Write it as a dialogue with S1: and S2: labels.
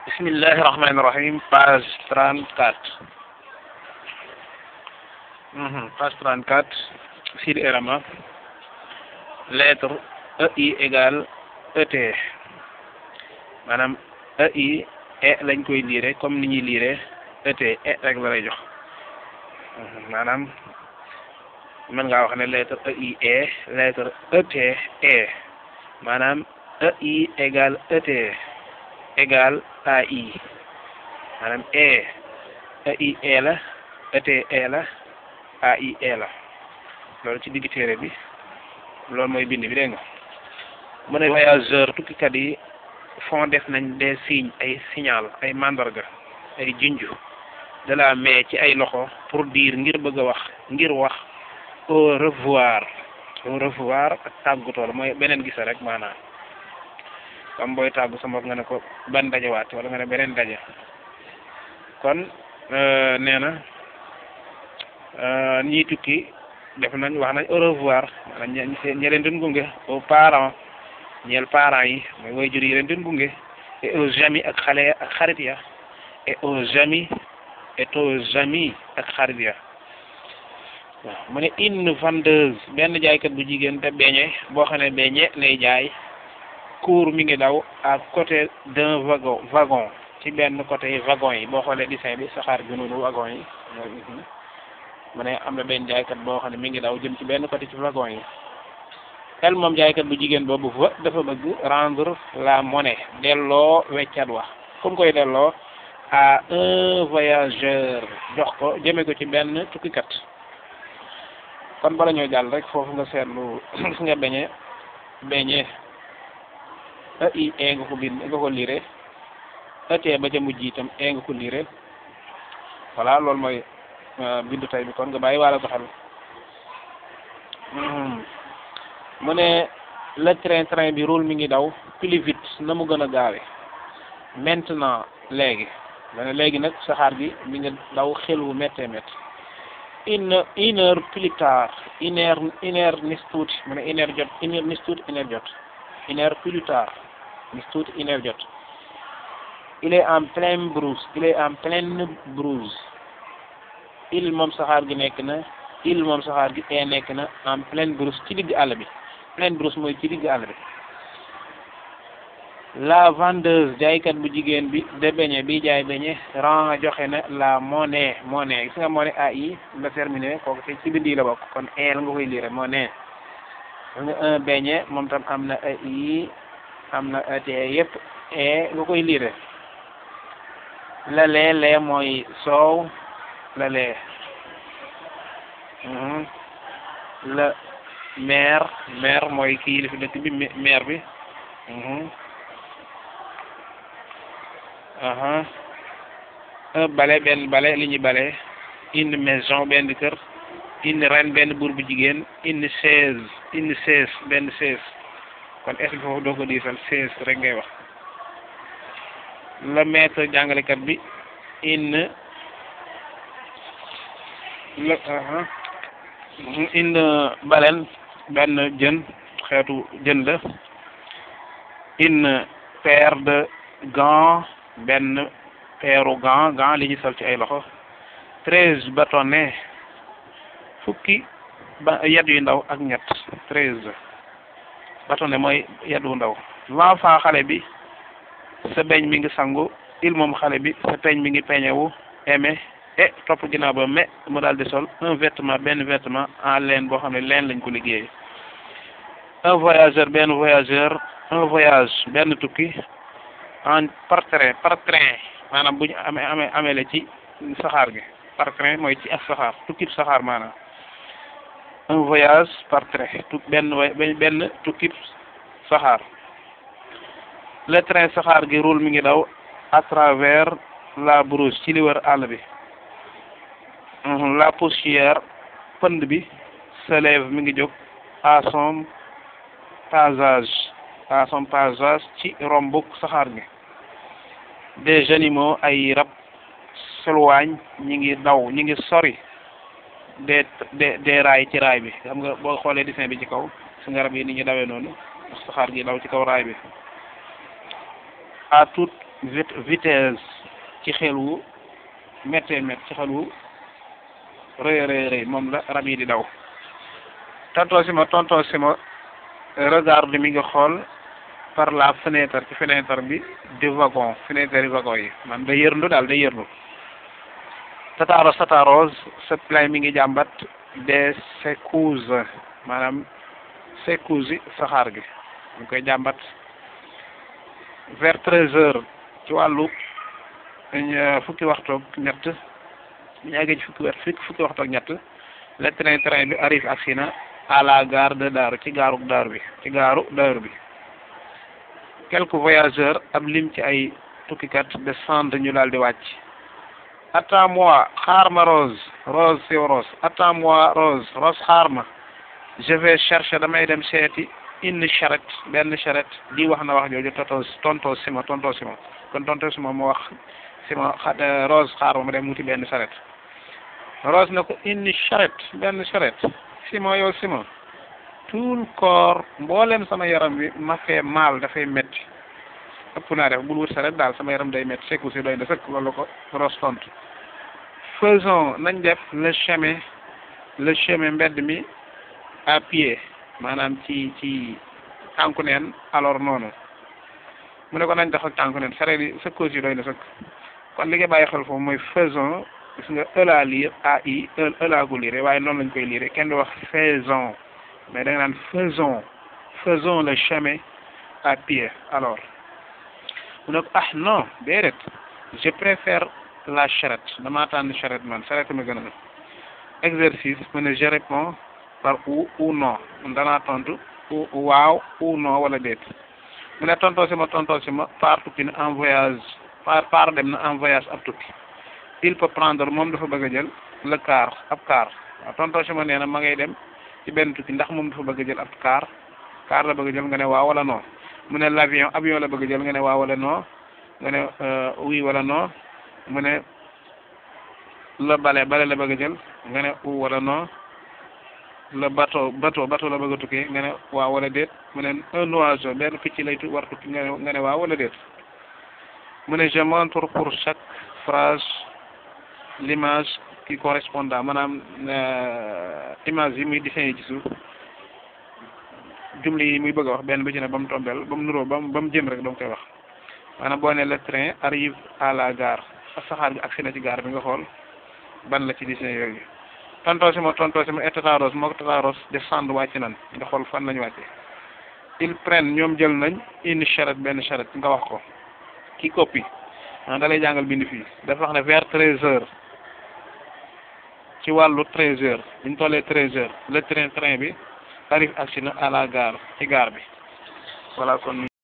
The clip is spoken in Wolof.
S1: bismillahi rahmani rahim page trente quatre page trente quatre Sidi Erama lettre EI égale ET maanaam EI e lañ koy liire comme ni ñuy liire ET e rek la lay jox maanaam mën ngaa wax ne lettre EI e lettre ET e maanaam EI égale ET égale AI maanaam e EI e la ET e la AI e la loolu ci digg téere bi loolu mooy bind bi dégg nga mu ne voyageur tukkikat yi font def nañ des signes ay signal ay mandarga ay junju de la main ci ay loxo pour dire ngir bëgg a wax ngir wax au revoir au revoir ak tàggatoo la mooy beneen gisa rek maanaam comme booy tàggu sa mbokk nga ne ko ban dajewaat wala nga ne beneen daje kon nee na ñii tukki def nañ wax nañ au revoir maanaam ñe leen doon gunge aux parents ñeel parents yi mooy waajur yi leen doon gunge et aux amis ak xale ak xarit ya et aux amis et aux amis ak xarit ya waaw mu ne une vendeuse benn jaaykat bu jigéen te beñe boo xam ne beñe lay jaay cours mi ngi daw à côté d'un wagon wagon ci benn côté wagon yi boo xoolee dessin bi saxaar gi noonu wagon yi mu ne am na benn jaaykat boo xam ne mi ngi daw jëm ci benn côté ci wagon yi tel moom jaaykat bu jigéen boobu fa dafa bëgg rendre la monnaie delloo weccat wa comme koy delloo à un voyageur jox ko jëme ko ci benn tukkikat kon bala ñoo jàll rek foofu nga seetlu gis nga beñe beñe i e nga ko bind nga ko liire ete ba ca mujj itam e nga ko liire voilà loolu mooy bindu tay bi kon nga bàyyi waala ko xel mu ne le train train bi roule mi ngi daw plus vite na mu gën a gaawe maintenant léegi ma ne léegi nag saxaar gi mi ngi daw xel wu méttee métti une une heure plus tard une heure une heure nis tuuti mu ne une heure jot une heure nis tuuti une heure jot une heure plus tard nis tuuti une heure jot il est en pleine brousse il est en pleine brousse il moom saxaar gi nekk na il moom saxaar gi ee nekk na en pleine brousse ci digg àll bi pleine brousse mooy ci digg àll bi la vendeuse jaaykat bu jigéen bi de beñe bi jaay beñe ran joxe na la monnaie monnaie gis nga monnaie ai la terminé kooku ci ci bind yi la bokk kon el nga koy lire monnaie nga un beñe moom tam am na ai am na et yëpp e nga koy lire la lee lee mooy soow la lee la maire maire mooy kii li fi dëkk bi maire bi un bale benn bale li ñuy bale une maison benn kër une reine benn buur bu jigéen une chaise une chaise benn chaise kon est-ce que foofu doo ko diisal chaise rek ngay wax le maître jàngalekat bi une la une baleine benn jën xeetu jën la une paire de gants benn peeru gants gants li ñu sol ci ay loxo treize bâtonnets fukki ba yat yu ndaw ak ñett treize bâtonnet mooy yat wu ndaw l'enfant xale bi sa beñ mi ngi sangu il moom xale bi sa peñ mi ngi peñewu aimé et topp ginnaaw ba mais mu daal di sol un vêtement benn vêtement en laine boo xam ne laine lañ ko liggéey un voyageur benn voyageur un voyage benn tukki en par train par train maanaam bu ñu amee amee amee la ci saxaar gi par train mooy ci ak saxaar tukki saxaar maanaam un voyage par train tu benn benn tukki saxaar le train saxaar gi roule mi ngi daw à travers la brousse ci li wër àll bi la poussière pënd bi se lève mi ngi jóg à son passage à son passage ci rombuk saxaar gi des animaux ay rab s'éloignent ñi ngi daw ñi ngi sori des des des raay ci raay bi xam nga boo xoolee dessin bi ci kaw su nga rab yi ni ñu dawee noonu saxaar gi daw ci kaw raay bi à toute vitesse ci xel wu méttee mét ci xel wu rëy rëy rëy moom la rab yi di daw tontoo si ma tontoo si ma regarde mi ngi xool par la fenêtre ci fenêtre bi di wagon fenêtre yi wagon yi man da yërndu daal da yërndu tataros tataros sa play mi ngi jàmbat des secousses maanaam secousses yi saxaar gi ñu koy jàmbat vers treize heures ci wàllu fukki waxtoog ñett ñu eggee ci fukki weer fukki waxtoog ñett le train train bi arrive ak si na à la gare de Daaru ci gaaru Daaru bi ci gaaru Daaru bi quelques voyageurs ab lim ci ay tukkikat descendre ñu daal di wàcc attends-moi xaar ma Rose Rose si Rose attends-moi Rose Rose xaar ma je vais chercher damay dem seeti une charrette benn charrette di wax na wax jooju tonto tonto sima tonto sima kon tonto sima mu wax sima xa Rose xaar ma ma dem wuti benn charrette Rose na ko une charrette benn charrette sima yow sima tout le corps mboolem sama yaram bi ma fee mal dafay métti ëpp naa def bul wut charrette daal sama yaram day métti sekku si doy na sëkk loolu ko Rose tontu faisons nañ def le chemin le chemin mbedd mi à pied maanaam ci ci tànku neen alors noonu mu ne ko nañ dox ak tànku neen sareet yi sa cause yi doy na sëkk kon li nga bàyyi xel foofu mooy faisons gis nga e la lire a i e la ko lire waaye noonu lañ koy lire kenn du wax faisons mais da nga naan faisons faisons le chemin à pied alors mu ne ko ah non déedéet je préfère la charrette damaa tànn charrette man charrette ma gën a exercice mu ne je réponds par ou ou non danaa tontu ou waaw ou non wala déet mu ne tontoo si ma tontoo si ma par tukki na en voyage par par dem na en voyage ab tukki il peut prendre moom dafa bëgg a jël le car ab car waaw tontoo si ma nee na ma ngay dem ci benn tukki ndax moom dafa bëgg a jël ab car car la bëgg a jël nga ne waaw wala non mu ne l'avion avion la bëgg a jël nga ne waaw wala non nga ne oui wala non mu ne le balai balai la bëgg a jël nga ne ou wala non le bateau bateau bateau la bëgg a tukki nga ne waaw wala déet mu ne un oiseau benn picc lay tu war tukki nga ne nga ne waaw wala déet mu ne je montre pour chaque phrase l'image qui correspondant maanaam image yi muy dessin ci suuf jumli yi muy bëgg a wax benn bi ci ne ba mu tombeel ba mu nuroo ba mu ba mu jëm rek dama koy wax maanaam boo ne le train arrive à la gare saxaar bi agsi na ci gare bi nga xool ban la ci dessin yooyu tontoo si ma tontoo si ma et tataros moo ko tataros descendre wàcc nan nga xool fan lañu wàcce ils prennent ñoom jël nañ une charrette benn charrette nga wax ko ki copie ah da lay jàngal bind fii dafa wax ne vers treize heures ci wàllu treize heures bu ñu tollee treize heures le train train bi arrive agsi na à la gare ci gare bi voilà kon